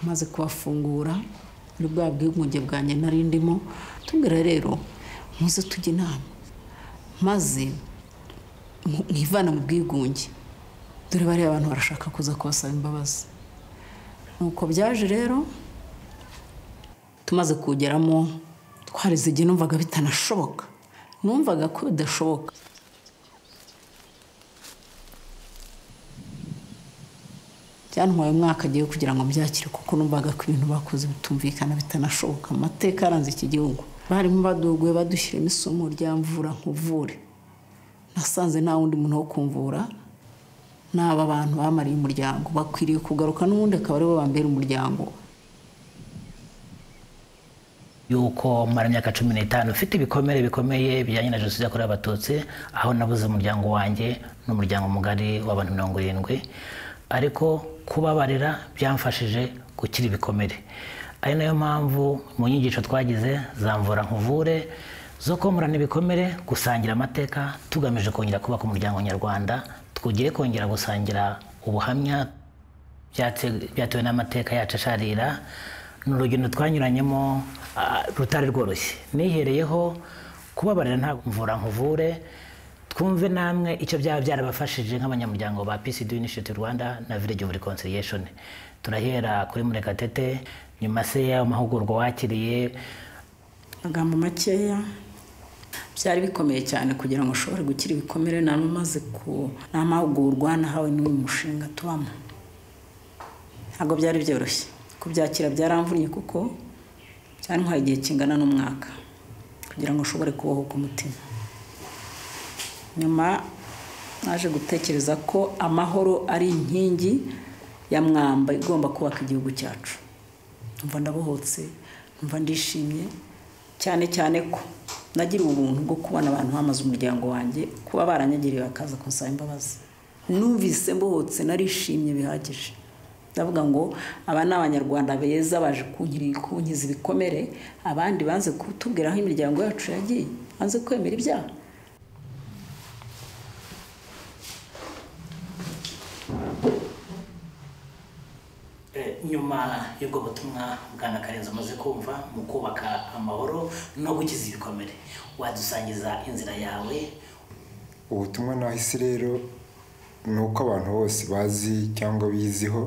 amaze kubafungura muri bwa bwigunge bwanjye nari ndimo tubwira rero muze tujye inama maze mwivana mu bwigunge dore bariya abantu barashaka kuza kubasaba imbabazi nuko byaje rero tumaze kugeramo twarize igihe numvaga bitanashoboka numvaga ko bidashoboka byantwaye umwaka agiye kugira ngo mbyakire kuko numvaga ko ibintu bakoze bitumvikana bitanashoboka amateka yaranze iki gihugu barimo baduguye badushyiramo isomo rya mvura nkuvure nasanze nta wundi muntu wo kumvura n'aba bantu bamariye umuryango bakwiriye kugaruka n'ubundi akaba aribo bambera umuryango yuko mara imyaka cumi n'itanu ufite ibikomere bikomeye bijyanye na jenoside yakorewe abatutsi aho nabuze umuryango wanjye n'umuryango mugari w'abantu mirongo irindwi ariko kubabarira byamfashije gukira ibikomere ari nayo mpamvu mu nyigisho twagize zamvura nkuvure zo komorana ibikomere gusangira amateka tugamije kongera kubaka umuryango nyarwanda twugiye kongera gusangira ubuhamya byatewe n'amateka yacu asharira ni urugendo twanyuranyemo rutari rworoshye nihereyeho kubabarira nta mvura nkuvure twumve namwe icyo byaba byarabafashije nk'abanyamuryango ba pcd initiative rwanda na village of reconciliation turahera kuri murekatete nyuma se y'amahugurwa wakiriye amagambo makeya byari bikomeye cyane kugira ngo ushobore gukira ibikomere nari umaze ku ni amahugurwa nahawe n'uyu mushinga tubamo ntabwo byari byoroshye kubyakira byaramvunye kuko byantwaye igihe kingana n'umwaka kugira ngo ushobore kubohoka umutima nyuma naje gutekereza ko amahoro ari inkingi ya mwamba igomba kubaka igihugu cyacu mva ndabohotse mva ndishimye cyane cyane ko nagira ubuntu bwo kubona abantu bamaze umuryango wanjye kuba baranyagiriye bakaza kunsaba imbabazi numvise mbohotse narishimye bihagije ndavuga ngo aba ni abanyarwanda beza baje kunkiza ibikomere abandi banze kutubwira aho imiryango yacu yagiye banze kwemera ibyaha nyuma y'ubwo butumwa bwana karenzi umaze kumva mu kubaka amahoro no gukiza ibikomere wadusangiza inzira yawe ubutumwa nahise rero ni uko abantu bose bazi cyangwa biziho